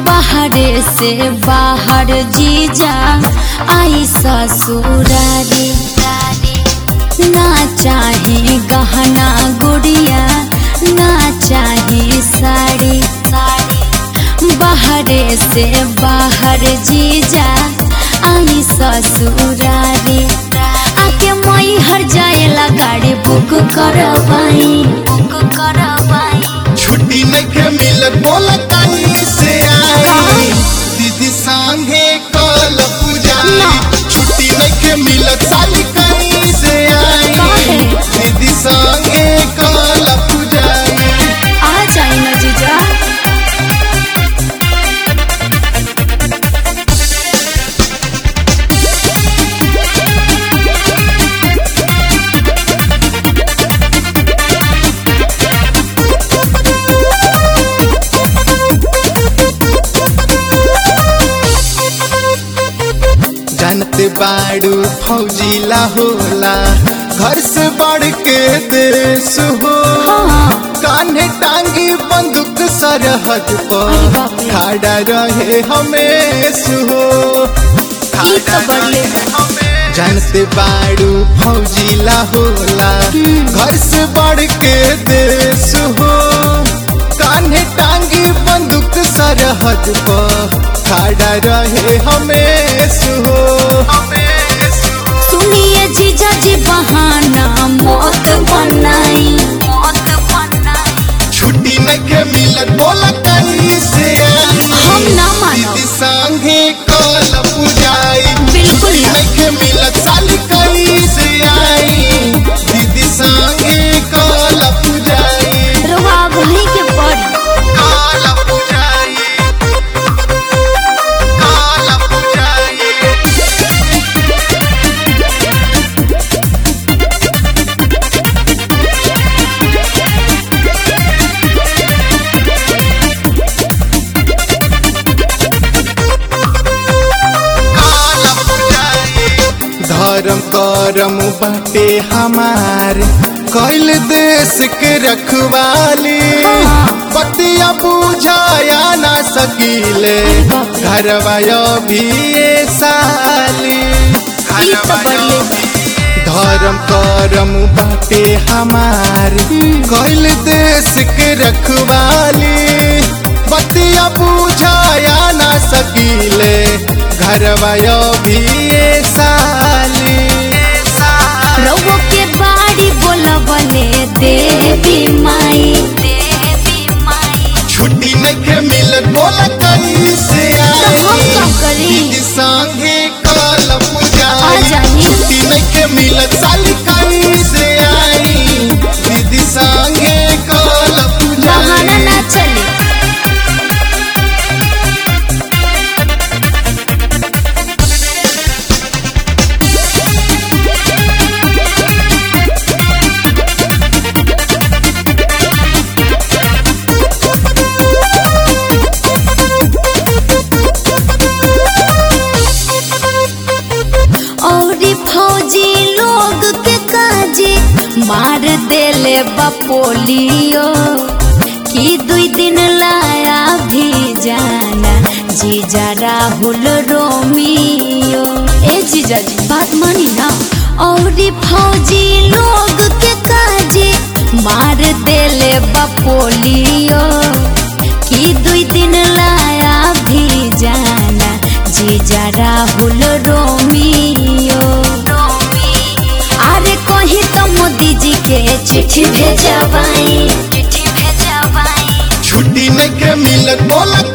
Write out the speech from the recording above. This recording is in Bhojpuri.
बाहरे से बाहर जीजा आई ससुरारी ना चाहे गहना गुड़िया ना चाहे साड़ी बाहरे से बाहर जीजा आई ससुरारी आके मई हर जाएला गाड़ी बुक करवाई बुक करवाई छुट्टी नइखे मिलत बोला कहीं से आई दीदी संगे कल पूजाई ना। छुट्टी नइखे मिलत साली कहीं से आई काहे? दीदी संगे कल पूजाई आ जाए ना जीजा जानते बाड़ू फौजीला होला घर से बढ़ के देश हो हाँ कान्हे टांगी बंदूक सरहद अरे बाप पर रे। खड़ा रहे हमेश हो ई तो बढ़ले बा। जानते बाड़ू फौजीला होला हम्म। घर से बढ़ के देश हो कान्हे टांगी बंदूक सरहद पर खड़ा रहे हमेश हो सुनिए जीजा जी बहाना मौत बनाई मौत बनाई छुट्टी नइखे मिलत बोला कहीं से आई हम ना मानो। दीदी संगे कल पूजाई बिल्कुल छुट्टी ना। नइखे मिलत साली कहीं से आई दीदी संगे कल पूजाई रवा वहीं के पड़ी कल पूजाई कल पूजाई धर्म करम बाटे हमार कैल देश के रखवाली बतिया बुझाया ना सकीले घरवा भी साली ई तो बढ़ले बा। धर्म करम बाटे हमार कैल देश के रखवाली बतिया बुझाया ना सकीले घरवा भी साली रवो के बाड़ी बोलबले देवी माई देवी माई छुट्टी नइखे मिलत बोला कहीं से आई तो हम का करी? दीदी संगे कल आ पूजाई जाही। छुट्टी नइखे मिलत साली कहीं से आई दीदी संगे कल बहाना पूजाई ना चले औरी फौजी लोग के काजी मार देले बपोलियो कि दुई दिन लाया भी जाना जीजा राहुल रोमियो ए जीजा जी बात मानी ना औरी फौजी लोग के काजी मार देले बपोलियो कि दुई दिन लाया भी जाना जीजा राहुल रोमियो अरे कहीं तो मोदी जी के चिट्ठी भेजवाई चिट्ठी भेजवाई छुट्टी नइखे मिलत बोला